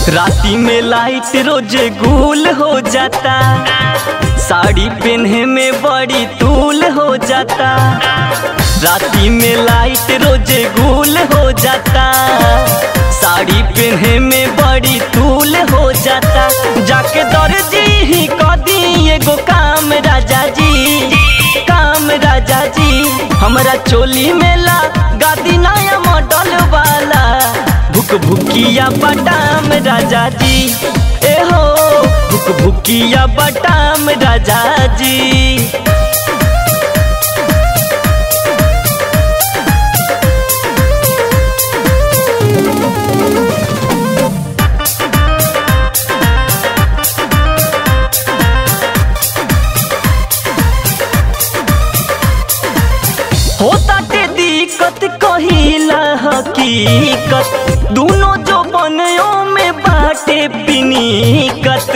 राती में लाइट रोज गुल हो जाता साड़ी पहने में बड़ी तूल हो जाता राती में लाइट रोज गुल हो जाता साड़ी पहने में बड़ी तूल हो जाता जाके दर्जी ही कदी एगो काम राजा जी काम राजा जी हमरा चोली में ला गादी नया मॉडल वाला भुक भुकिया बटाम राजा जी ए हो भुक भुकिया बटाम राजा जी होता के दिक्कत कहिला हकीकत दोनों जो बनयो में बाटे पिनीकत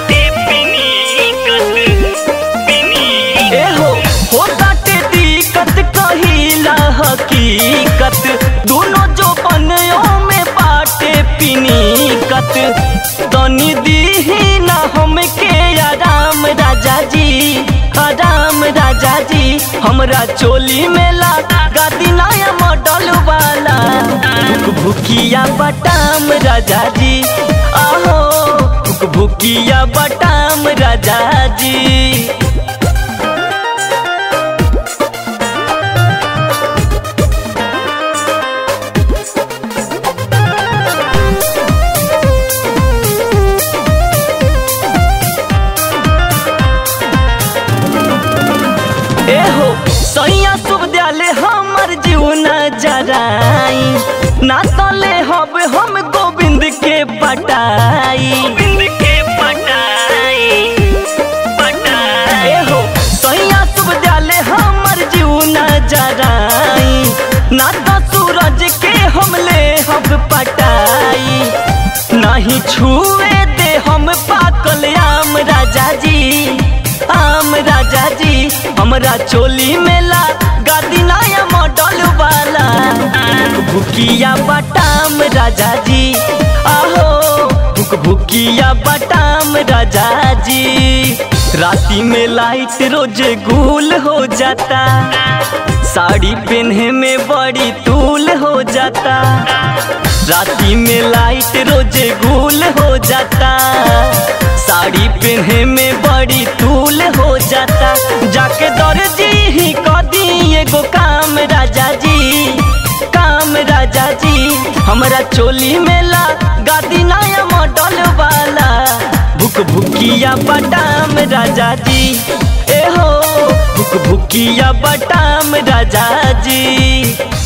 ए हो होता के दिक्कत कहिला हकीकत दोनों जो बनयो में बाटे पिनीकत तनी दीही ना हमके आराम राजा जी आराम राजा जी हमरा चोली में ला गादी नया मॉडल वाला भुक भुकिया बटाम राजा जी आहो भुक भुकिया बटाम राजा जी एहो सैया शुभ दयाले हमर जीवना जराई ना तले हब हम गोविंद के पटाई एहो सैया शुभ दयाले हमर जीवना जराई ना तो सूरज के हमले हब पटाई नहीं छुए दे हम पाकल आम राजा जी आम राजा जी हमरा चोली में ला गादी नया मॉडल वाला भुकिया बटाम राजा जी आहो भुक भुकिया बटाम राजा जी राती में लाइट रोज गुल हो जाता साड़ी पहने में बड़ी तूल हो जाता राती में लाइट रोज गुल हो जाता साड़ी पहने में बड़ी तूल हो जाता जाके दर्जी ही कदी एगो काम राजा जी काम राजा जी हमरा चोली में ला गादी नया मॉडल वाला भुक भुकिया बटाम राजा जी ए हो भुक भुकिया बटाम राजा जी